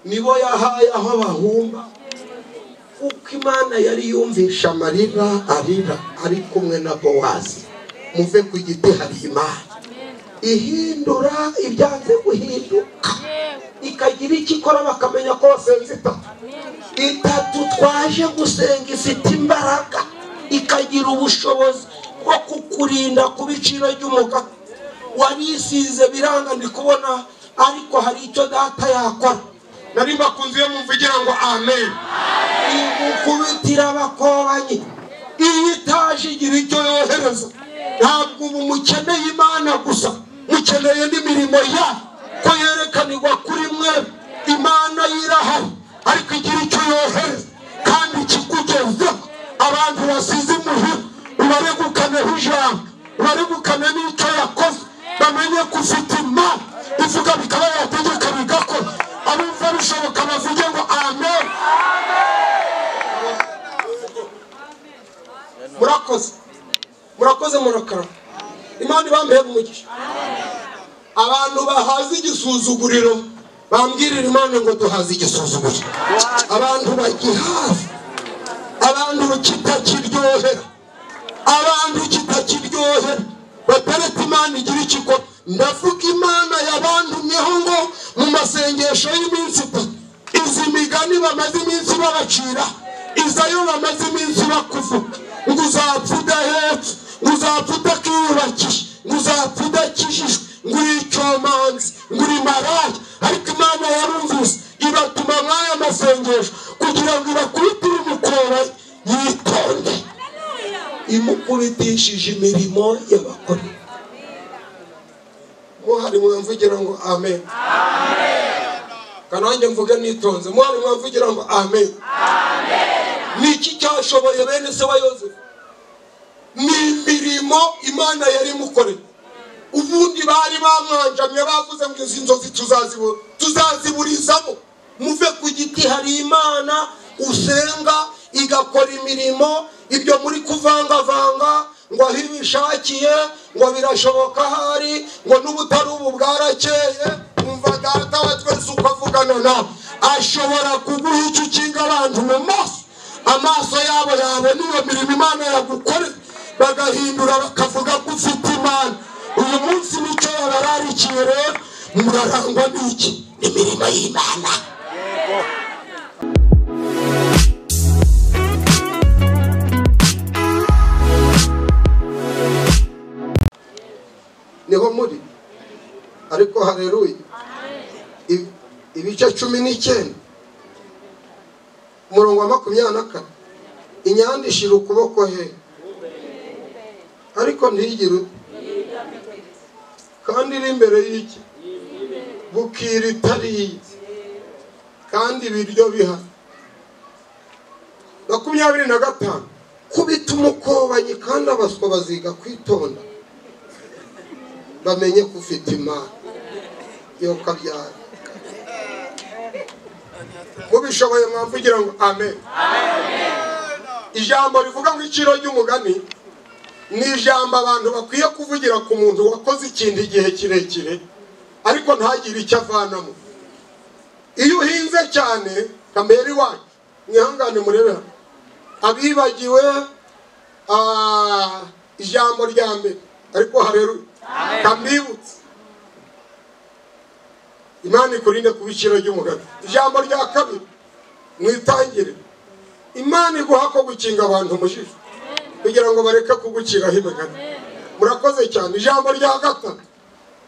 nibo yahaye aho bahumba kuko imana yari yumvisha amarira arira ari kumwe na bowazi muve ku giti hari imana ihindura ibyanze guhinduka ikagira icyo ikora bakamenya ko basenze itatu itatu twaje gusenga ifite imbaraga ikagira ubushobozi bwo kukurinda ku biciro ry'umugabo warisize biranga ndi kubona ariko hari icyo data yakora nari mbakunze iyo mwumva igira ngo amen igukubitira abakobanyi iyo itaje igira icyo yohereza ntabwo ubu mukeneye imana gusa mukeneye n'imirimo yayo ko yerekanirwa kuri mwe imana yirahari ariko igira icyo yohereza kandi ikikugezeho abantu basize imuhira ubaregukaneho ijambo ubaregukane n'icyo yakoze bamenye ko ufite imana ivuga bikaba yategeka bigakora abumva bishoboka bavuge ngo amen murakoze murakoze murakara imana ibambeye umugisha abantu bahaze igisuzuguriro bambwirira imana ngo duhaze igisuzuguriro abantu bagihaza abantu kitakiryohera abantu kitakiryohera batareka imana igira ikiko ndavuga imana yabandumyeho ngo mu masengesho y'iminsi itatu izi migani bamaze iminsi babacira izayo bamaze iminsi bakuvuga ngo uzapfa udahetse ngo uzapfa udakiyubakije ngo uzapfa udakijijwe ngo uri icyomanzi ngo uri maraya ariko imana yarumvise ibatuma nk'aya masengesho kugira ngo ibakubitire umukora yitonde imukubitishije imirimo y'abakora muhari mwamvugira ngo amen kanange mvuge nitonze muhari mwamvugira ngo amen ni iki cyashoboye bene se wa yozefu ni imirimo imana yari imukoreye ubundi bari bamwanjamye bavuze ngo izi nzozi tuzaziburizamo muve ku giti hari imana usenga igakora imirimo ibyo muri kuvangavanga ngo aho ibishakiye ngo birashoboka ahari ngo n'ubutari ubu bwarakeye wumva data wa twese uko avugana nawe ashobora kuguha icyo ukinga abantu mu maso amaso yabo yabona iyo mirimo imana yagukorera bagahindura bakavuga ko ufite imana uyu munsi mico yabararikiye rero murarangwa n'iki imirimo y'imana niho muri ariko hareruye Ibi- ibice cumi n'icyenda umurongo wa makumyabiri na kane inyanda ishira ukuboko he ariko ntigire kandi iri imbere y'iki bukira itariye kandi ibiryo bihari makumyabiri na gatanu kubita umukobanyi kandi abaswa baziga kwitonda bamenye ko ufite imana yo kabyara mubishoboye mwamvugira ngo amen ijambo rivuga ngo iciro ry'umugani ni ijambo abantu bakwiye kuvugira ku muntu wakoze ikintu igihe kirekire ariko ntagire icyo avanamo iyo uhinze cyane kamera iwacu mwihangane murebe hano. abibagiwe ah, ijambo rya mbere ariko hareruye kamwibutse imana ikurinde kuba iciro ry'umugani ijambo rya kabiri mwitangire imana iguha ko gukinga abantu umujiji kugira ngo bareke kuguciraho imigani murakoze cyane ijambo rya gatatu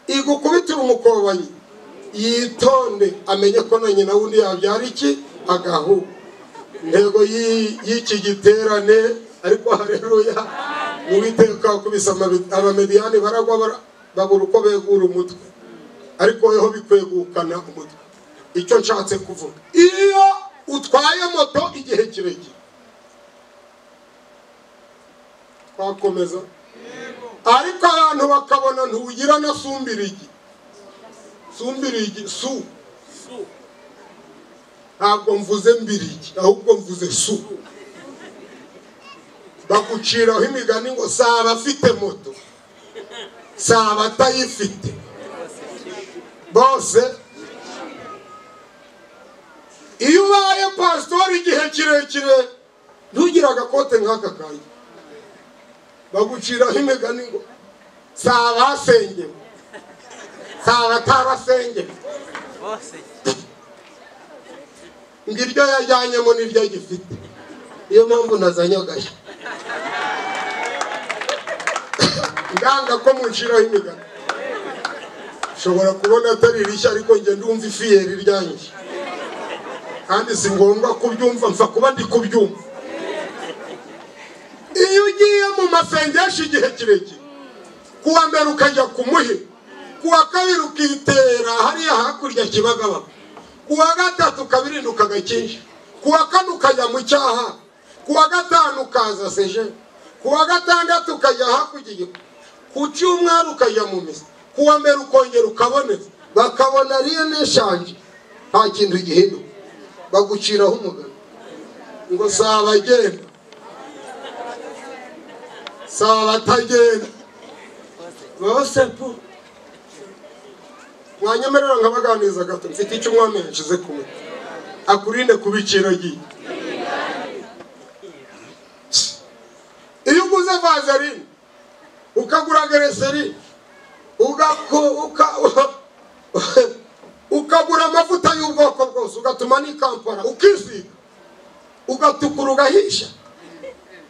igukubitira umukobanyi yitonde amenye ko na nyina wundi yabyara iki agahu intego y'i- y'iki giterane ariko hareruya mu biteka kubisa abamediyani baragwa bara- babura uko begura umutwe ariko weho bikwegukana umutwe icyo nshatse kuvuga iyo utwaye moto igihe kirekire twakomeza ariko abantu bakabona ntugira na sumbirigi sumbirigi su ntabwo mvuze mbirigi ahubwo mvuze su baguciraho imigani ngo si abafite moto si abatayifite bose pasitori igihe kirekire ntugire agakote nk'aka kanjye baguciraho imigani ngo si abasengewe si abatarasengewe bose ngo iryo yajyanyemo niryo gifite niyo mpamvu nazanye agashya nganga ko munciraho imigani ushobora kubona atari rishya ariko njye ndumva ifiyeri ryanyije kandi si ngombwa kubyumva mpfa kuba ndi kubyumva iyo ugiye mu masengesho igihe kirekire kuwa mbere ukajya kumuhe kuwa kabiri ukitera hariya hakurya kibagabaga kuwa gatatu ukabirinda ukagakinja kuwa kane ukajya mu cyaha kuwa gatanu ukaza seje kuwa gatandatu ukajya hakurya igihugu ku cyumweru ukajya mu misa kuwa mbere ukongera ukaboneka bakabona ariyo neshanje nta kintu gihinduka baguciraho umugani ngo si abagenda si abatagenda bose po wanyemerera nkabaganiriza gato mfite icyo umwami yashize ku mutwe akurinde kubiciro giye iyo uguze vazerine ukagura gereserine ugako- uka- ukagura amavuta y'ubwoko bwose ugatuma n'ikampara ukisiga ugatukura ugahisha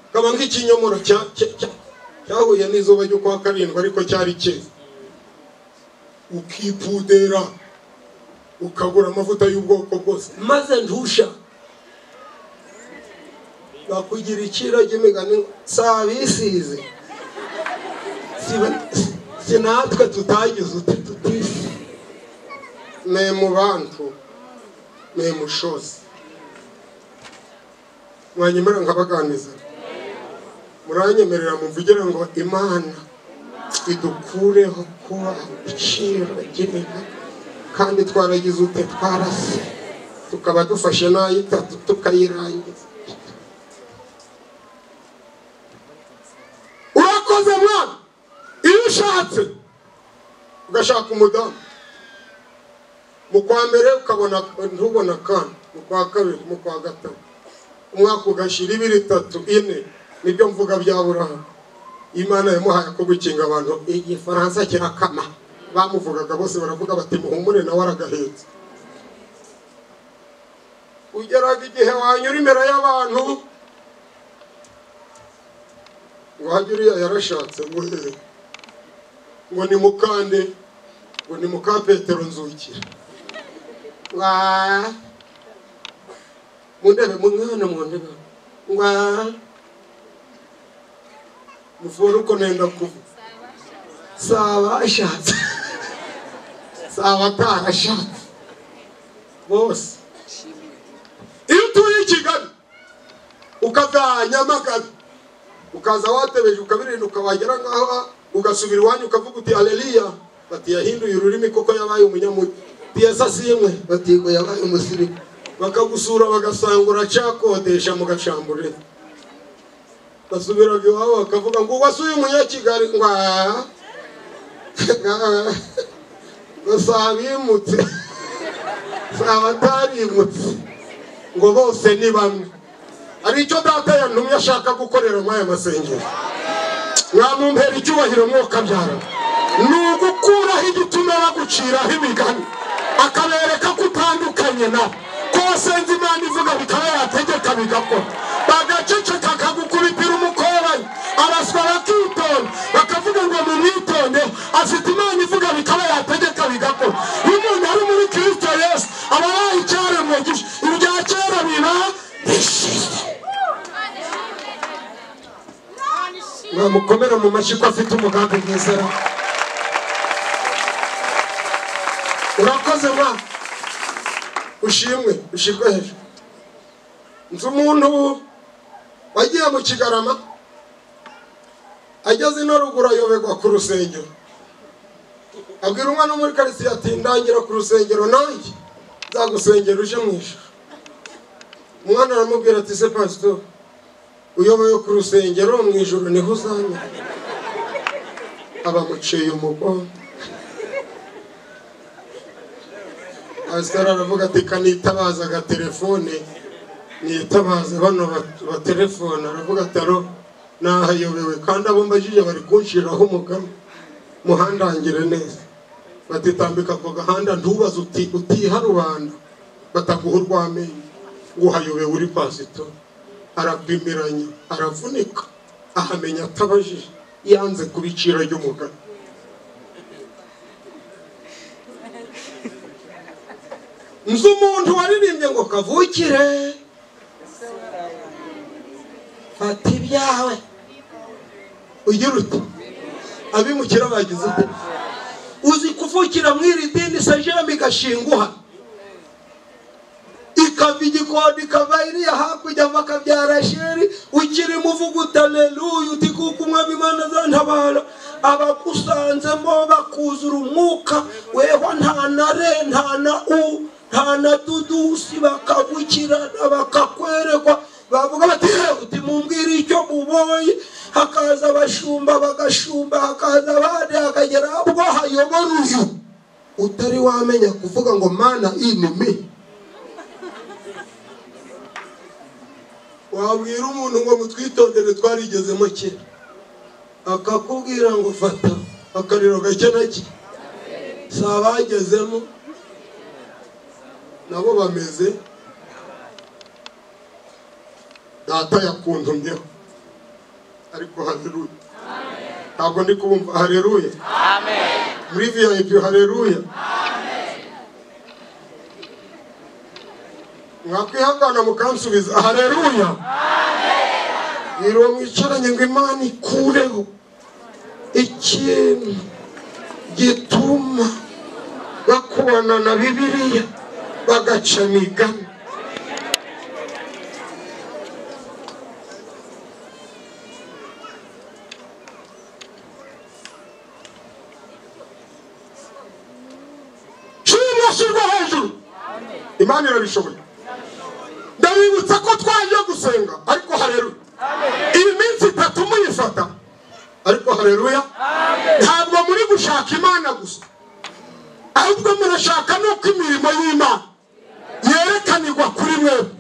ukaba nk'ikinyomoro cya- cya- cya- cyahuye n'izuba ryo kuwa karindwi ariko cyari cyeze ukipudera ukagura amavuta y'ubwoko bwose maze ntusha bakugira iciro ry'imigani ngo, si abisize si ba- si natwe tutagize uti tutisi ni mu bantu ni mu shosi mwanyemera nkabaganiza muranyemerera muvugire ngo imana idukureho kuba iciro ry'imiga kandi twaragize ute twarase tukaba dufashe n'ay'itatu tukayirangiza urakoze mwana iyo ushatse ugashaka umudamu mu kwa mbere ukabona ntubona kandi mu kwa kabiri mu kwa gatatu umwaka ugashyira ibiri itatu ine nibyo mvuga bya burahamu imana yamuhaye ko gukinga abantu igifaransa kirakama bamuvugaga bose baravuga bati muhumure nawe aragahetse ugeraga igihe wanyura imbere y'abantu ngo hajye uriya yarashatse ngo hehe ngo ni mukande ngo ni muka petero nzukira wa mundebe mumwana mundebe wa muvura uko nenda kuvuga si abashatse si abatarashatse bose iyo utuye i kigali ukazajya nyamagabe ukaza watebeje ukabirinduka wagera ngaho ugasubira iwanyu ukavuga uti aleliya bati yahinduye ururimi koko yabaye umunyamujyi piyesa simwe bati ngo yabaye umusirimu bakagusura bagasanga uracakodesha mu gacambure basubiraga iwabo bakavuga ngo wasuye umunyakigali ngo aha ngo si abimutse si abatarimutse ngo bose ni bamwe hari icyo data yantumye ashaka gukorera muri aya masengesho mwamumpera icyubahiro mwokabyara ni ugukuraho igituma baguciraho imigani akabereka ko utandukanye nabo ko wasenze imana ivuga bikaba yategeka bigakora bagaceceka akagukubitira umukobanyi abaswa bakitonda bakavuga ngo mumwitonde afite imana ivuga bikaba yategeka bigakora iyo umuntu ari muri kirisito yesu aba yayicyaremwe gisha ibya kera biba bishize mwamukomera mu mashyi ko afite umugambi mwiza ra urakoze mwa ushimwe ushirwe hejuru nzi umuntu wagiye mu kigarama ageze ino ruguru ayoberwa ku rusengero abwira umwana wo muri karitsiye ati ndangira ku rusengero nanjye nzagusengera uje mu ijuru umwana aramubwira ati se pasitori uyoboye ku rusengero mu ijoro niho uzamera abamuciye umugongo pasiteri aravuga ati kanitabaza agatelefone nitabaze bano ba- batelefona aravuga ataro nahayobewe kandi abo mbajije bari kunshiraho umugama muhandangire neza batitambika ako gahanda ntubaze uti utiha rubanda bataguha urw'amenyo ngo uhayobewe uri pasito arapimiranya aravunika ahamenya atabajije yanze kubicira ry'umugani nzi umuntu waririmbye ngo kavukire fata ibyawe ugira uti abimukira bagize ute uzi kuvukira mu iri dini sajemi gashinguha ikava igikoni ikava iriya hakurya bakabyara sheri ukirimo uvuga utaleluya uti kuko umwami imana azantabara abagusanzemo bakuzura umwuka weho nta na re nta na u nta na dudusi bakagukirana bakakwerekwa bavuga bati "Eh, uti mumbwire icyo mubonye hakaza abashumba bagashumba hakaza abandi hakagera ubwo hayobora uyu utari wamenya kuvuga ngo mana inimi wabwira umuntu ngo mutwitondere twarigezemo kera akakubwira ngo fata akariro gake na ke si abagezemo nabo bameze data yakuntumyeho ariko hareruya ntabwo ndi kubumva hareruya muri vip hareruya mwakwihangana mukansubiza hareruya iriwe mwicaranye ngo imana ikureho ikintu gituma bakubona na bibiliya bagaca migani cyuma shyirwa hejuru imana irabishoboye ndabibutsa ko twaje gusenga ariko hareruya iyi minsi itatu muyifata ariko hareruya ntabwo muri gushaka imana gusa ahubwo murashaka nuko imirimo y'imana yerekanirwa kuri mwebwe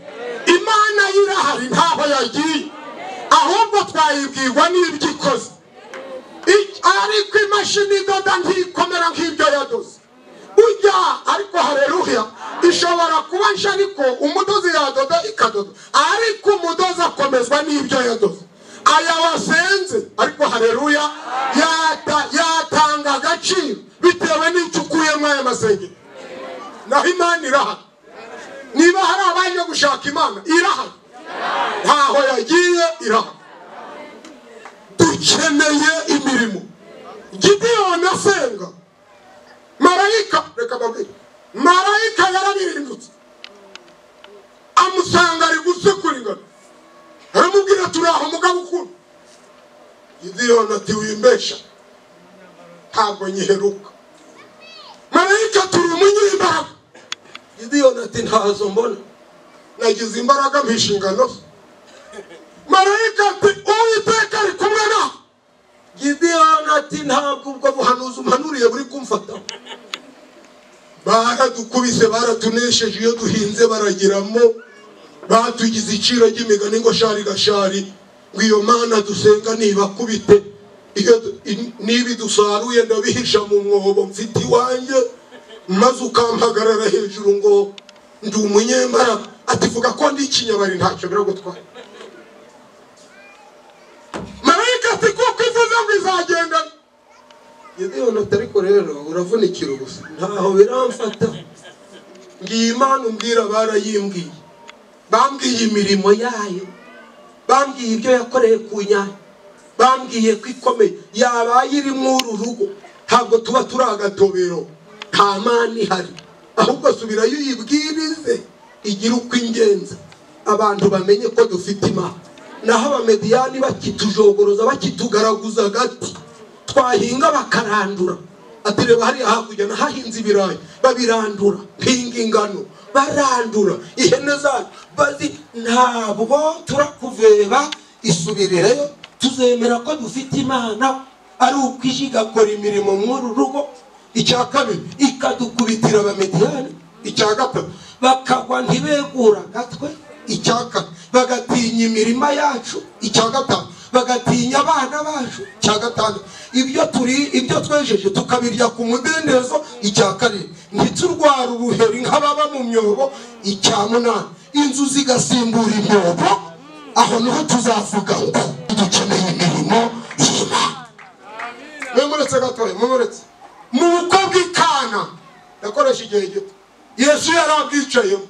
imana yo irahari ntaho yagiye ahubwo twayibwirwa n'ibyo ikoze Ik- ariko imashini idoda ntikomera nk'ibyo yadoze ujya ariko hareruya ishobora kuba nshya ariko umudozi yadoda ikadoda ariko umudozi akomezwa n'ibyo yadoze aya wasenze ariko hareruya yata- yatanga agaciro bitewe n'icyo ukuyemo aya masengero naho imana irahari niba hari abaje gushaka imana irahari ntaho yagiye irahari dukeneye imirimo gideyoni asenga marayika reka babwire marayika yarabirindutse amusanga ari gusekura ingano aramubwira ati uraho mugabo ukunda gideyoni ati wimbesha ntabwo nyiheruka marayika turi umunyembaraga gideyoni ati ntazo mbona nagize imbaraga mpisha ingano ze marayika ati uwiteka ari kumwe nawe gideyoni ati ntabwo ubwo buhanuzi umpanuriye buri kumfata baradukubise baratunesheje iyo duhinze baragiramo batugize iciro ry'imigani ngo shari gashari ngo iyo mana dusenga nibakubite iyo du- i- niba dusaruye ndabihisha mu mwobo mfite iwanjye maze ukampagarara hejuru ngo ndi umunyembaraga ati vuga ko ndi ikinyabari ntacyo biragutwara marayika ati kuko ivuze ngo izagendana gideyoni ati ariko rero uravunikira ubusa ntaho biramfata ngiye imana umbwira barayimbwiye bambwiye imirimo yayo bambwiye ibyo yakoreye ku nyanya bambwiye ko ikomeye yabaye irimo uru rugo ntabwo tuba turi agatobero nta mani ihari ahubwo subirayo uyibwirize igira uko ingenza abantu bamenye ko dufite imana naho abamediyani bakitujogoroza bakitugaragaza agati twahinga bakarandura ati reba hariya hakurya nahahinze ibirayi babirandura mpinga ingano barandura ihene zacu bazi ntabwo turakuveba isubirireyo tuzemera ko dufite imana ari uko ije igakora imirimo mw'uru rugo icya kabiri ikadukubitira abamediyani icya gatatu bakagwa ntibegura agatwe icya kane bagatinya imirima yacu icya gatanu bagatinya abana bacu icya gatanu ibyo turi ibyo twejeje tukabirya ku mudendezo icya karindwi ntiturwara ubuheri nk'ababa mu myobo icya munani inzu zigasimbura imyobo aho niho tuzavuga ngo dukeneye imirimo y'imana mwemuretse gatoya mwemuretse mu bukwe bw'ikana yakoresha igihe gito yesu yari abwicayemo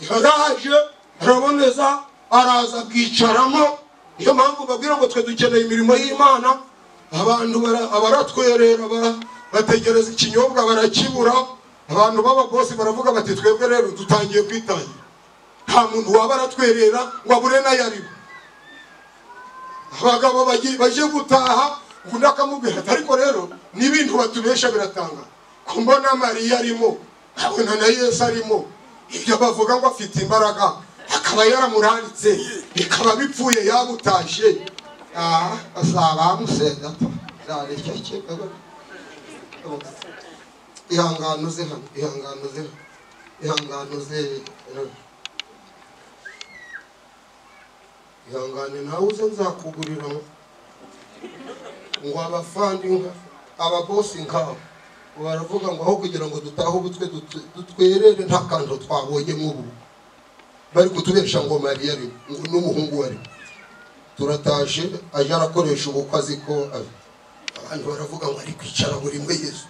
yaraje araboneza araza bwicaramo niyo mpamvu babwira ngo twe dukeneye imirimo y'imana abantu bara- abaratwerera bara- bategereza ikinyobwa barakibura abantu b'ababosi baravuga bati twebwe rero dutangiye kwitangira nta muntu waba aratwerera ngo abure n'ayo ariwe abagabo bagiye- baje gutaha undi akamubwira ati ariko rero n'ibintu batubesha biratanga ko mbona mariya arimo nkabona na yesu arimo ibyo bavuga ngo afite imbaraga akaba yaramuranditse bikaba bipfuye yabutashye aha azaba amusenda zareshya kikago ihangano uze hano ihangano uze hano ihangano uze ihangane nawe uze nzakugurira ngo abafandi nka ababosi nkabo baravuga ngo aho kugira ngo dutahe ubutwe dutu- dutwerere nta kantu twabonye nk'ubu bari kutubesha ngo mariya ari ngo n'umuhungu ari turataje aje arakoresha ubukwe azi ko ari- abantu baravuga ngo ari kwicara burimo yesu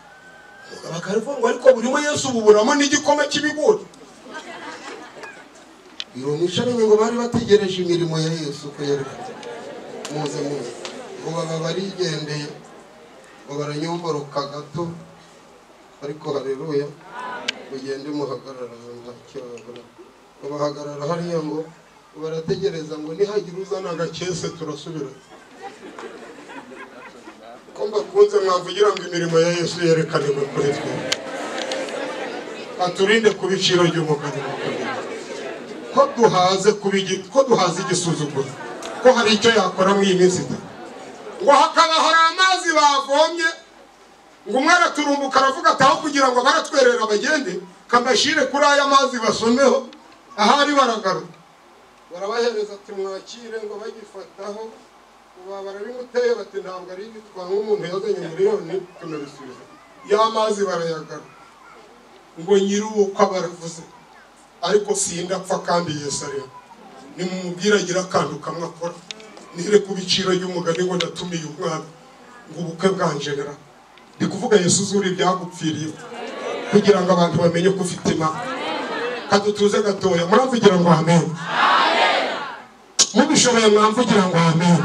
umugabo akavuga ngo ariko burimo yesu buburamo n'igikoma cy'ibigori irumisharanye ngo bari bategereje imirimo ya yesu ko yari muze muze ngo baba barigendeye ngo baranyomboroka gato ariko hareruya mugende muhagarara ahantu hakibabura ngo bahagarara hariya ngo barategereza ngo nihagira uzana agakese turasubira ko mbakunze mwavugira ngo imirimo ya yesu yerekaniwe kuri twe aturinde ku biciro by'umugani ko duhaze kuba igi- ko duhaze igisuzuguro ko hari icyo yakora muri iyi minsi itatu ngo hakaba hari amazi bavomye ngo umwe araturumbuka aravuga ati aho kugira ngo baratwerera bagende kamashire kuri aya mazi basomeho ahari baragaruka barabahereza ati mwakire ngo bagifataho ubu barabimuteye bati ntabwo ari ibitwa nk'umuntu yazanye miliyoni tunabisubiza ya mazi barayagaruka ngo nyir'ubukwe baravuze ariko sindapfa kandi Yesu ariho nimumubwire agire akantu kamwe akora nire ku biciro by'umugani ngo natumiye umwana ngo ubukwe bwanjebera ndi kuvuga Yesu uzuri ibyagupfiriye kugira ngo abantu bamenye ko ufite imana kadutuze gatoya muramvugira ngo amen mubishoboye mwamvugira ngo amen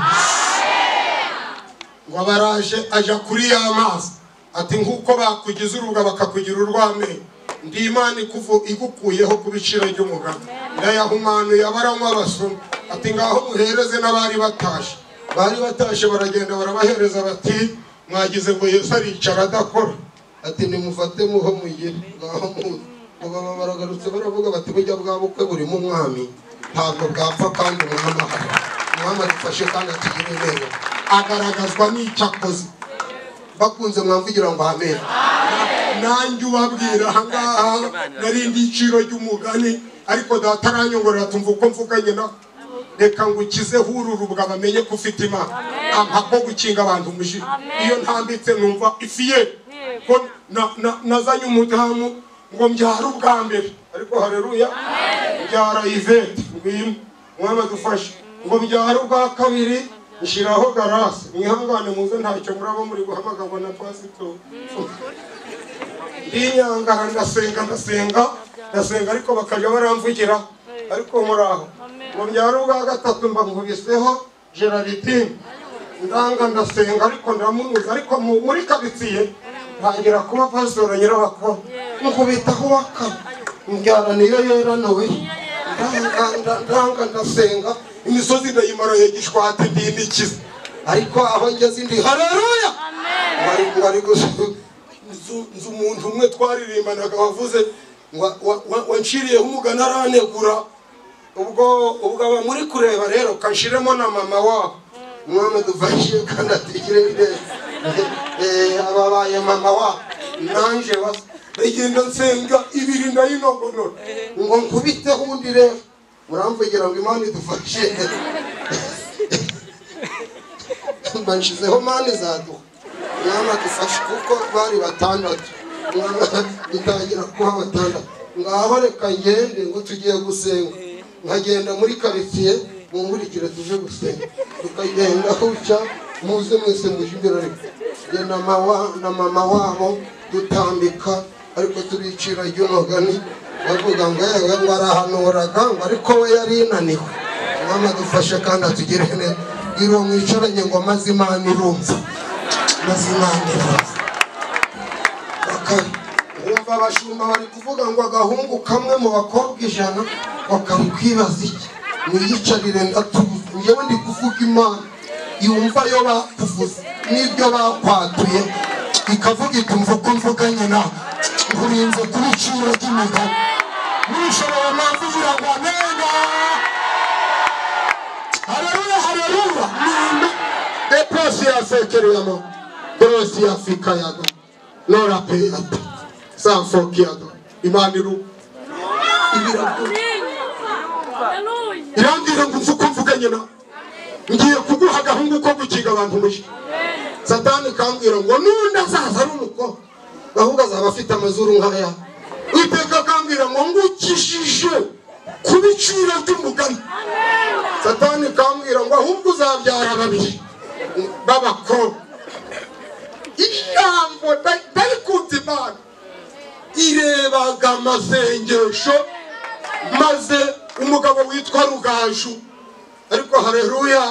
ngo abaraje aja kuri ya mazi ati nk'uko bakugize uruga bakakugira urw'amenyo ndi imana ikuvu- igukuyeho ku biciro by'umugani ndayahumanuye abaranywa abasoma ati ngaho muhereze n'abari batashe bari batashe baragenda barabahereza bati mwagize ngo yesu aricara adakora ati nimufate muho mugire ngaho muze ngo baba baragarutse baravuga bati burya bwa bukwe burimo umwami ntabwo bwapfa kandi umwami ahari umwami arifashe kandi atugire neza agaragazwa n'icyo akoze bakunze mwamvugira ngo amen nanjye ubabwira ahangaha nari igiciro ry'umugani ariko data aranyongorera tumva uko mvuganye na reka ngukizeho uru rubwa bamenye ko ufite imana ampa ko gukinga abantu umujinya iyo ntambitse numva ifiye ko na- na- nazanye umudamu ngo mbyare ubwa mbere ariko hareruya mbyara ivete ngwino umwami adufashe ngo mbyare ubwa kabiri nshyiraho garasi mwihangane muze ntacyo muraba muri guhamagarwa na pasitori ndinyangara ndasenga ndasenga ndasenga ariko bakajya baramvugira ariko muraho ngo byari ubwa gatatu mbamubiseho gerardine ndanga ndasenga ariko ndamubuza ariko mu- muri karitsiye ntangira kuba pasitora nyirabakora nkubitaho wakara mbyara niyo yera nawe ndanga nda- ndanga ndasenga imisozi ndayimara ya gishwati ndinikiza ariko aho ngeze ndi hareruya bari bari gusa nzu nzu umuntu umwe twaririmbanaga wavuze wa- wa- wa- wanciriyeho umugani aranegura ubwo ubwo aba muri kureba rero kanshiremo na mama wabo umwana dufashe kandi atigire neza Eh, ababaye mama wabo nanje basa. ndagenda nsenga ibiri ndayinogonora ngo nkubiteho ubundi rero muramvugira ngo imana idufashe mbashyizeho mani izaduha mwana dufashe kuko bari batandatu mwana bitangira kuba batandatu ngaho reka ngende ngo tugiye gusenga nkagenda muri karitsiye munkurikire tuje gusenga tukagenda huca muze mwese muje imbere ariko njye na mama na mama wabo dutambika ariko tubicira ry'umugani bavuga ngo yewe ngo arahanuraga ngo ariko we yari inaniwe mwana dufashe kandi atugire neza iri mwicaranye ngo maze imana irumva maze imana irumva bakara wumva abashumba bari kuvuga ngo agahungu kamwe mu bakobwa ijana bakari kwibaza iki niyicarire ndatubuze njyewe ndi kuvuga imana yumva yo bakuvuze n'ibyo bakwatuye ikavuga iti mva uko mvuganye nawe nkurinze kuri iciro ry'imigani n'ushoboye mpamvu ugira ngo amenye haleluya haleluya Amen. eposi yasekereyamo dorosi yafikayaga norapeyata sanfokiyaga imana iru ibirago irambwira ngo nzi uko mvuganye nawe ngiye kuguha agahungu ko gukiga abantu mushya satani kambwira ngo n'undi azaza ari umukobwa ahubwo azaba afite amazuru nk'aya iteka kambwira ngo ngukijije ku biciro by'umugani satani kambwira ngo ahubwo uzabyara babiri b'abakobwa ijambo ritari kunze imana irebaga amasengesho maze umugabo witwa rugaju ariko hareruya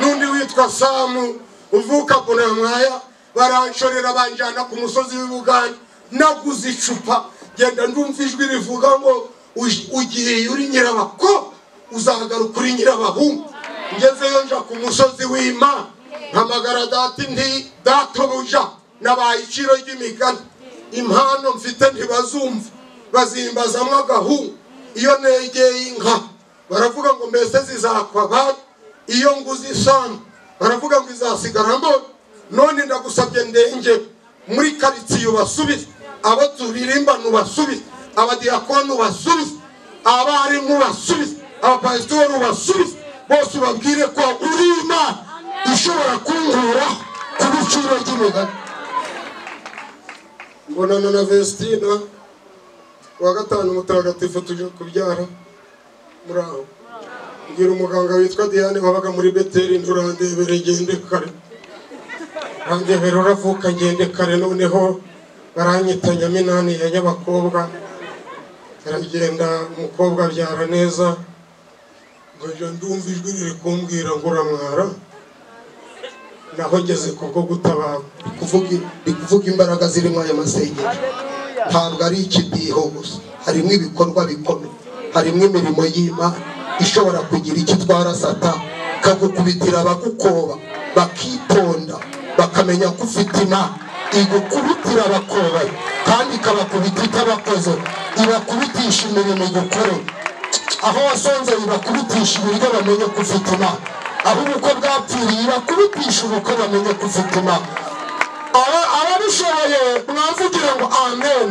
n'undi witwa samu uvuka kunamwaya baranshorera banjyana ku musozi w'ibugani naguze icupa genda ndumva ijwi rivuga ngo "Uj- ugiye uri nyirabako uzagaruka uri nyirabahungu ngezeyo nja ku musozi w'imana mpamagara data nti databuja nabaye iciro ry'imigani impano mfite ntibazumva bazimbazamo agahungu iyo negeye inka baravuga ngo mbese zizakwa bari iyo nguze isambu baravuga ngo izasigara mbona none ndagusabye ndenge muri karitsiye ubasubize abo turirimbana ubasubize abadiyakoni ubasubize abarimu ubasubize abapasitori ubasubize bose ubabwire ko uri imana ishobora kungura ku biciro by'imigani mbonana na vestina kuwa gatanu mutagatifu tujya kubyara muri aho ngira umuganga witwa diane wabaga muri beteri nturandebere ngende kare randebere uravuka ngende kare noneho baranyita nyaminani ya nyabakobwa aragenda umukobwa abyara neza nkajya ndumva ijwi riri kumbwira ngo uramwara naho ngeze kubwo gutabara Ndi kuvuga- ndi kuvuga imbaraga zirimo aya masengesho ntabwo ari ikidiho gusa harimo ibikorwa bikomeye harimo imirimo y'imana ishobora kugira icyo itwara sata ikagukubitira abagukoba bakitonda bakamenya ko ufite imana igukubitira abakoba kandi ikabakubita itabakoze ibakubitisha imirimo igukore aho wasonzeye bakubitisha ibiryo bamenye ko ufite imana aho ubukwe bwapfiriye bakubitisha ubukwe bamenye ko ufite imana Aba- ababishoboye mwavugire ngo amen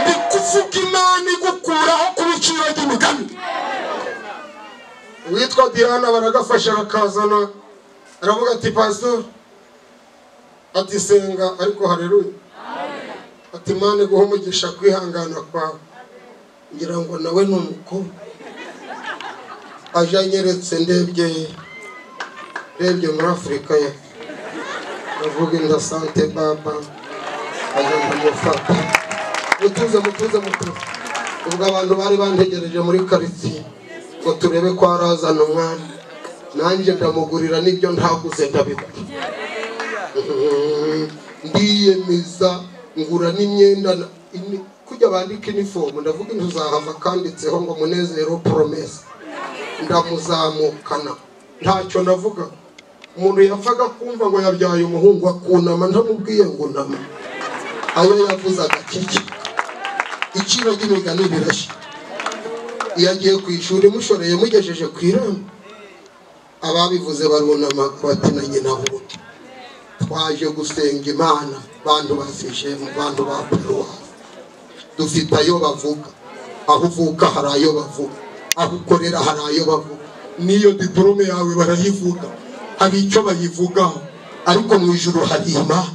ndi kuvuga imana igukuraho ku biciro by'imigani uwitwa diana baragafasha bakazana aravuga ati pastor ati senga ariko hareruye ati imana iguha umugisha kwihangana kwawe ngira ngo nawe ni umukobwa aje anyeretse ndebye ndebye muri afurika ye ndavuga inda sante baba aje ndamufata mutuze mutuze mutuze ubwo abantu bari bantegereje muri karitsiye ngo turebe ko harazana umwana nanjye ndamugurira n'ibyo ntaguze ndabigura ndiyemeza ngura n'imyenda na- imi- kujya bandika inifomu ndavuga inzu zahava kanditseho ngo munezero poromesi ndamuzamukana ntacyo navuga umuntu yapfaga kumva ngo yabyaye umuhungu akunama ntamubwiye ngo nama ayo yavuze agakeke iciro ry'imigani birashya iyo agiye ku ishuri mushoreye mugejeje ku irembo ababivuze barunama bati na nyina bundi twaje gusenga imana bantu basishemu bantu ba paruwasi dufite ayo bavuga aho uvuka hari ayo bavuga aho ukorera hari ayo bavuga n'iyo diporome yawe barayivuga hari icyo bayivugaho ariko mu ijoro hari imana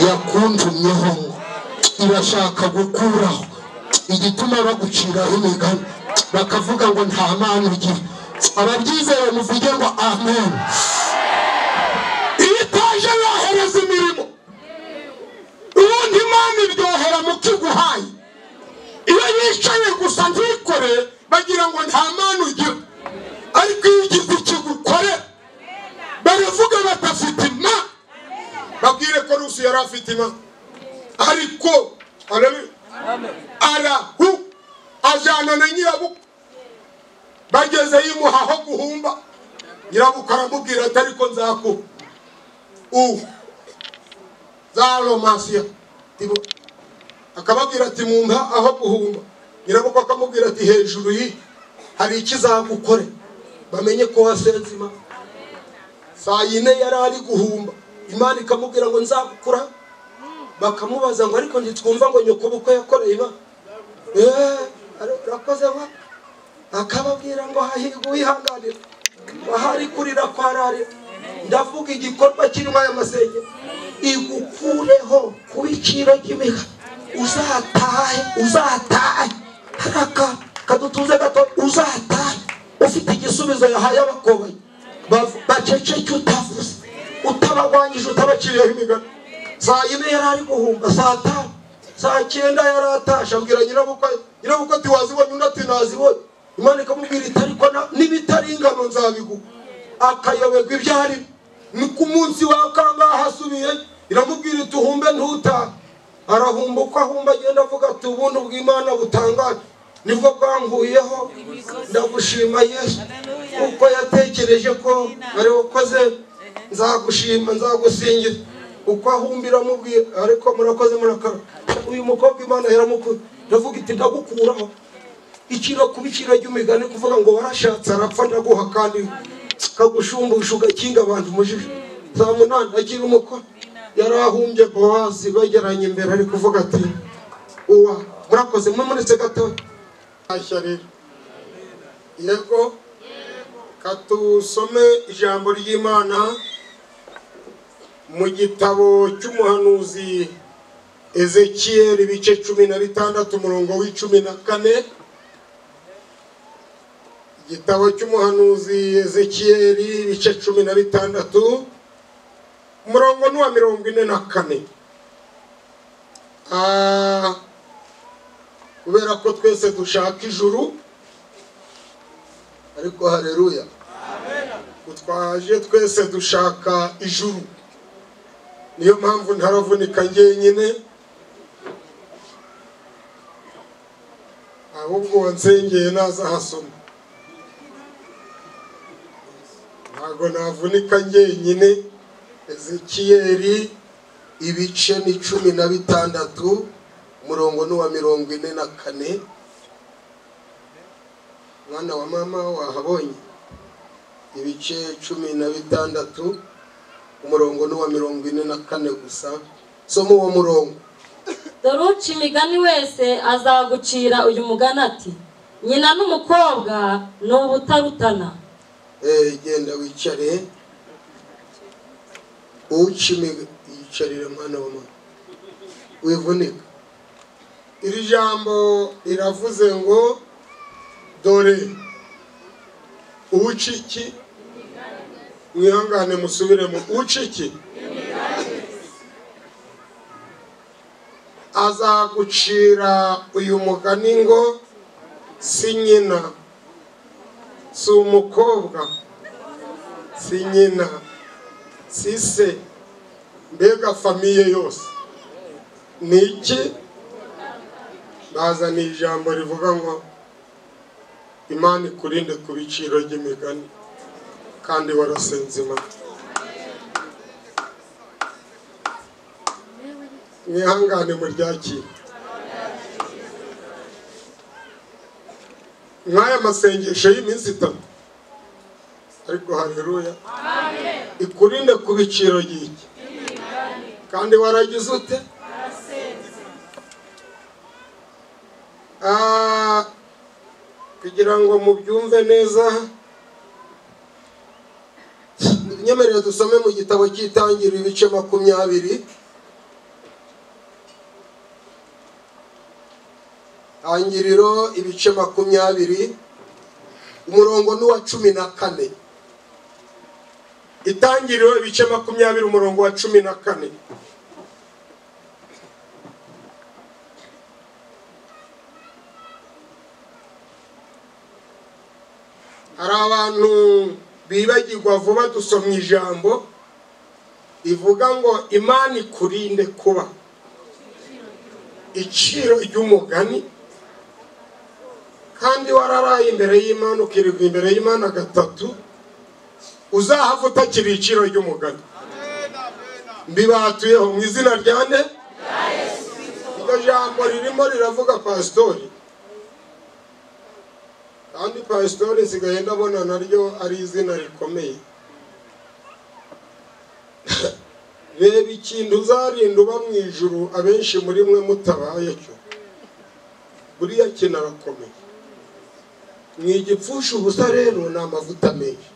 yakunjumyeho ngo irashaka gukuraho igituma baguciraho imigani bakavuga ngo nta mana ugira ababyizeye muvuge ngo amen iyo itaje yohereza imirimo ubundi imana iryohera mu kiguhaye iyo yicaye gusa ntikore bagira ngo nta mpano ugira ariko iyo ugize ikigukore baravuga batafite ima babwire ko rusi yari afite ima ariko arabi- arahu ajyana na nyirabukwe bageze yimuha aho guhumba nyirabukwe aramubwira ati ariko nzakuba ubu za romasiya Tibo- akababwira ati mumpa aho guhumba nyirabukwe akamubwira ati hejuru yi hari ikizagukore bamenye ko wasenze imana saa yine yari ari guhumba imana ikamubwira ngo nzakura bakamubaza ngo ariko ntitwumva ngo nyoko bukwe yakoreye iba urakoze wa akababwira ngo hahirwa uwihanganira ahari kurira kwararira ndavuga igikorwa kirimo aya masenge igukureho ku iciro ry'imiha uzatahe uzatahe hari aka kadutuze gato uzatahe ufite igisubizo yahaye abakobanyi Bav- baceceke utavuze utabagwanyije utabaciriyeho imigani saa yine yari ari guhumba saa tanu saa cyenda yari atashe abwira nyirabukwe nyirabukwe ati wazibonye undi ati nazibonye imana ikamubwira iti ariko na- n'ibitari ingano nzabiguha akayoberwa ibyo ari byo. ni ku munsi wa kangaha asubiye iramubwira iti uhumbe ntutahe arahumba uko ahumba agenda avuga ati ubundi bw'imana butangaje nibwo bwanguyeho ndagushima yesu kuko yatekereje ko ari wakoze nzagushima nzagusingiza uko ahumbira amubwira ariko murakoze murakara uyu mukobwa imana yaramukunda ndavuga iti ndagukuraho ikiro kuba ikiro ry'umigani kuvuga ngo warashatse arapfa ndaguha kandi kagushumbusha ugakinga abantu umujiji za munani agira umukoro yari ahumbye bowazi begeranye imbere ari kuvuga ati uwa murakoze mumunitse gatoya Ntashya rero. yego katusome ijambo ry'imana mu gitabo cy'umuhanuzi ezekiyeli ibice cumi na bitandatu umurongo w'icumi na kane igitabo cy'umuhanuzi ezekiyeli ibice cumi na bitandatu umurongo ni uwa mirongo ine na kane Ah, kubera ko twese dushaka ijuru ariko hareruya utwaje twese dushaka ijuru niyo mpamvu ntaravunika njyenyine ahubwo wansengeye nazahasoma ntabwo navunika njyenyine ezekiyeli ibice ni cumi na bitandatu umurongo ni uwa mirongo ine na kane mwana wa mama wahabonye ibice cumi na bitandatu umurongo ni uwa mirongo ine na kane gusa soma uwo murongo dore uca imigani wese azagucira uyu mugani ati nyina n'umukobwa ni ubutarutana Eh, genda wicare uca imiga yicarire mwana wa mama wivunika iri jambo riravuze ngo dore uca iki mwihangane musubiremo uca iki azagucira uyu mugani ngo si nyina si umukobwa si nyina si se mbega famiye yose ni iki bazaniye ijambo rivuga ngo imana ikurinde ku biciro by'imigani kandi warasenze imana mwihangane muryakire nk'aya masengesho y'iminsi itatu ariko haleluya ikurinde ku biciro ry'iki kandi waragize ute Ah, kugira ngo mubyumve neza nyemerere dusome mu gitabo cy'itangiriro ibice makumyabiri tangiriro ibice makumyabiri umurongo ni uwa cumi na kane itangiriro ibice makumyabiri umurongo wa cumi na kane hari abantu bibagirwa vuba dusomye ijambo rivuga ngo imana ikurinde kuba iciro ry'umugani kandi wararaye imbere y'imana ukirirwa imbere y'imana gatatu uzahava utakiri iciro ry'umugani mbibatuyeho mu izina rya nde iryo jambo ririmo riravuga pasitori kandi pasitori nsigaye ndabona naryo ari izina rikomeye reba ikintu uzarinda uba mu ijuru abenshi muri mwe mutabaye cyo buriya kintu arakomeye ni igipfusha ubusa rero ni amavuta menshi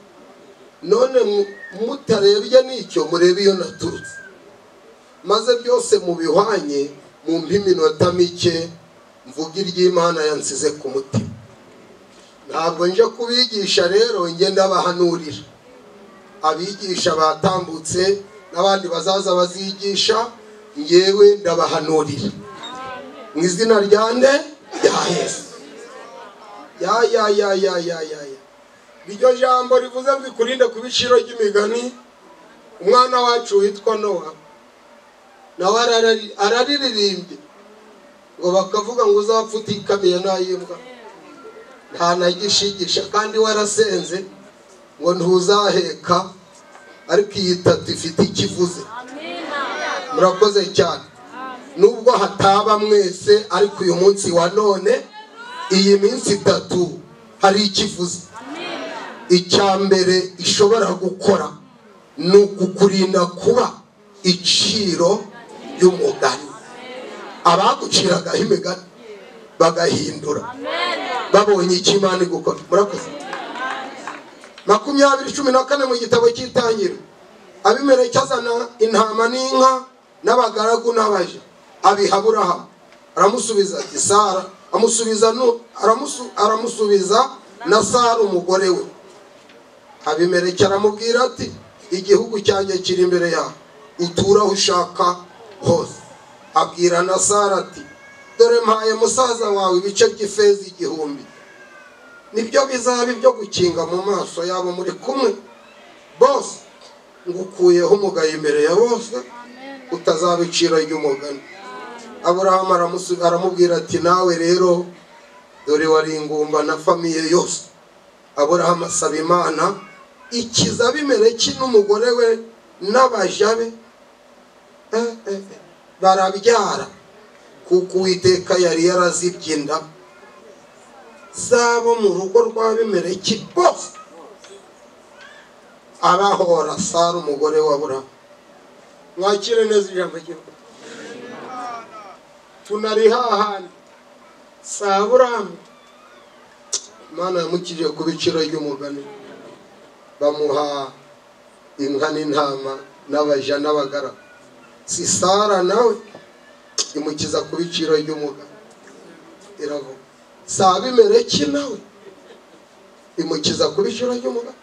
none mu- mutarebye n'icyo murebe iyo naturutse maze byose mubihwanye mumpe iminota mike mvuge iry'imana yansize ku mutima ntabwo nje kubigisha rero njye ndabahanurira abigisha batambutse n'abandi bazaza bazigisha ngewe ndabahanurira mu izina rya nde rya yesu ya ya ya ya ya ya ya iryo jambo rivuze ngo ikurinde ku biciro ry'imigani umwana wacu witwa nowa nawe ararari- araririmbye ngo bakavuga ngo uzapfa utikamiye ntayimbwa nta na gishigisha kandi warasenze ngo ntuzaheka ariko iyi tatu ifite ikivuze murakoze cyane nubwo hataba mwese ariko uyu munsi wa none iyi minsi itatu hari ikivuze icya mbere ishobora gukora ni ukukurinda kuba iciro ry'umugani abaguciragaho imigani bagahindura babonye icyo imana igukora murakoze makumyabiri cumi na kane mu gitabo cy'itangiro abimeleki azana intama n'inka n'abagaragu n'abaja abiha aburahamu aramusubiza ati sara amusubiza nu- aramusu- aramusubiza na sara umugore we abimeleki aramubwira ati igihugu cyanjye kiri imbere yawe uture aho ushaka hose abwira na sara ati dore mpaye musaza wawe ibice by'ifeza igihumbi nibyo bizaba ibyo gukinga mu maso yabo muri kumwe bose ngukuyeho umugayo imbere ya bose utazaba iciro ry'umugani aburahamu aramusu- aramubwira ati nawe rero dore wari ingumba na famiye yose aburahamu asaba imana ikiza abimeleki n'umugore we n'abaja be Eh, eh, eh. barabyara kuko uwiteka yari yarazibye inda zabo mu rugo rw'abimeleki bose abahora sara umugore wa burahamu mwakire neza ijambo ry'imana tunari hahandi saa burahamu imana yamukiriye ku biciro ry'umugani bamuha inka n'intama n'abaja n'abagaragu si sara nawe imukiza ku biciro ry'umugani iravuga si abimeleki nawe imukiza ku biciro ry'umugani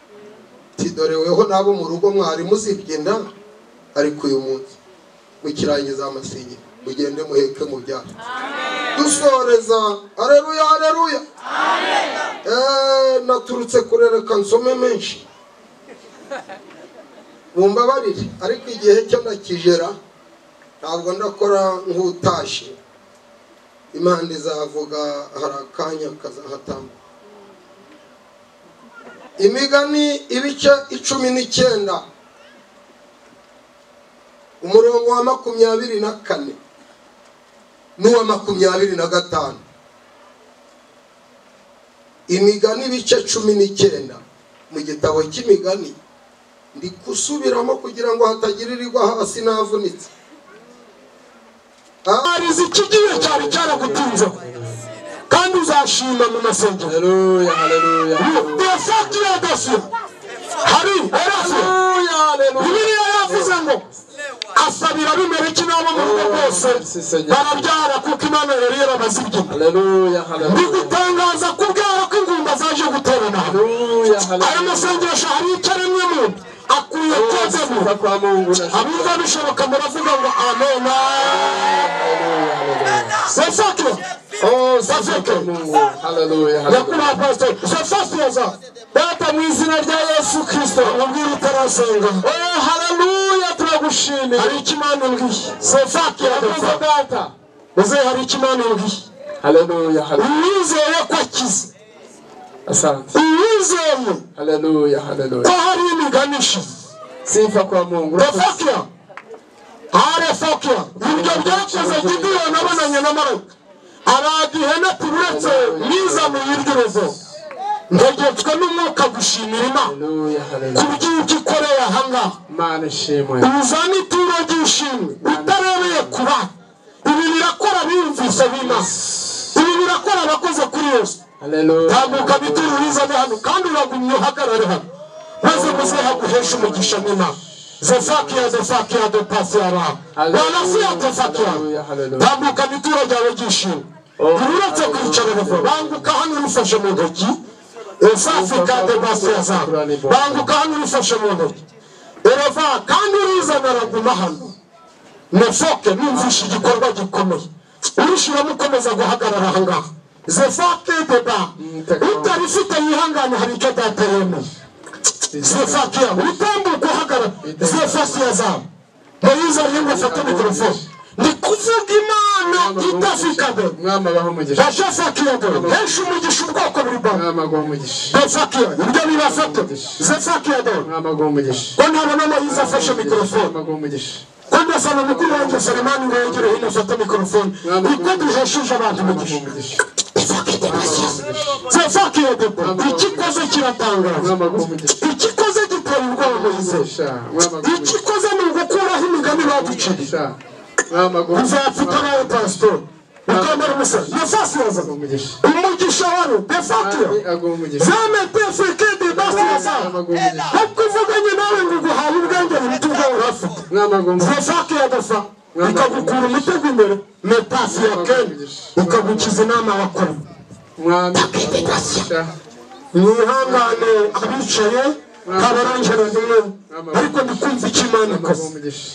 tidoreweho n'abo mu rugo mwari muzibye inda ariko uyu munsi mukirangiza amasinye mugende muheke mu byaro dusoreza areruya areruya Eh, naturutse kurereka nsome menshi mumbabarire ariko igihe cyo ndakigera ntabwo ndakora nk'utashe impande izavuga hari akanya kazahatamba imigani ibice icumi n'icyenda umurongo wa makumyabiri na kane n'uwa makumyabiri na gatanu imigani ibice cumi n'icyenda mu gitabo cy'imigani ndi gusubiramo kugira ngo hatagira irigwa hasi navunitse hari izikigiye cyari cyaragutunzeho kandi uzaba azashima mu masengero Hallelujah, hallelujah, hallelujah. yafatira agashira hari yarasiye bibiliya yavuze ngo asabira abimeleki n'abo mu rugo rwose barabyara kuko imana yari yarabazibye Hallelujah, hallelujah. bigutangaza ko ubwara ko ingumba zaje guterana Hallelujah, aya hallelujah. masengesho hari icyo aremye mu akwiye kozemo Kuza kwa Mungu na abumva bishoboka muravuga ngo amena Hallelujah, hallelujah. sefakira Oh, sifa kwa Mungu. Hallelujah, hallelujah. nyakubahwa pasiteri sefakiraza data mu izina rya yesu kirisito amubwira utarasenga Oh, hallelujah, tunakushimia. hari icyo imana imbwiye sefakira Tunakuza data. uze hari icyo imana imbwiye Hallelujah, hallelujah. uwizeye ko akize Asante. uwizeye Hallelujah, ko hallelujah. hari imigani ishize Sifa kwa Mungu. refakira arefakira ibyo byakoze gidiyo nabonanye na marayika aragihene ati uretse nizamuye iry'urugo ntegetswe n'umwuka gushimira imana Hallelujah, ku hallelujah. bw'ibyo ikoreye ahangaha Imana ishimwe. uzane ituro ry'ishimwe utarebeye ku bana ibi birakora biyumvise b'imana ibi birakora abakoze kuri yesu Hallelujah. tambuka bituro bizane hano kandi uragumye uhagarare hano maze muzeha guhesha umugisha n'imana zefakiya zefakiya depasiyara Hallelujah. wanasiya tefakiya Hallelujah, hallelujah. tambuka bituro byawe byishimye Oh, uretse kwicara hallelujah. bava banguka hano urufashe mu ntoki esafika depasiya zawe banguka hano urufashe mu ntoki ereva kandi urizana araguma hano nefoke numvishe igikorwa gikomeye urushyiramo ukomeza guhagarara ahangaha zefoke deba utarifite yihangane hari icyo dateremeye zefakiya utambuka uhagarara zefasiya zawe muyiza yemwe fata mikorofone ndi kuvuga imana idafikabe Mwami abaha umugisha. bashafakiya dore henshi umugisha ubwoko buri bwawe Mwami aguha umugisha. zefakiya ibyo bibafate zefakiya dore Mwami aguha umugisha. ko ntabona muyiza afashe mikorofone Mwami aguha umugisha. Kwenda sana mukuru wanjye Selemani ngo yegere hino afate mikorofone niko duhesheje abantu Aguha umugisha umugisha. zefakiya dore ikikoze kiratangaza Mwami aguha umugisha. ikikoze gitera ubwoba muyizeje Umugisha. Mwami aguha umugisha. ikikoze ni ugukuraho imigani baduciye Umugisha. Mwami aguha uzapfuka umugisha. nawe pasitori ukambara umusazi nefasiyaza Umugisha. umugisha wari defakiya Mwami aguha umugisha. zamete fekedi basiyaza Mwami aguha umugisha. ubwo uvuganye nawe ngo uguhawe ubwenge buruta ubwo wari ufite Mwami aguha umugisha. zefake yagasa ikagukura umutego imbere metasi ya kene ikagukiza inama wakora Mwami aguha umugisha. mwihangane abicaye kabarangera nimwe ariko ndikumva icyo imana Mwami aguha ikoze umugisha.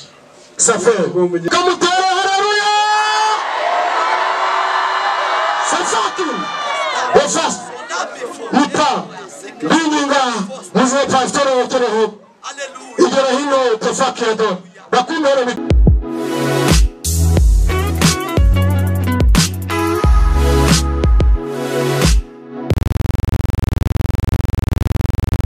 saferi kamutere hararuya safaki efasi muta ndinginga muzeye pasitori wekereho Hallelujah. igera hino tefaki yado bakundere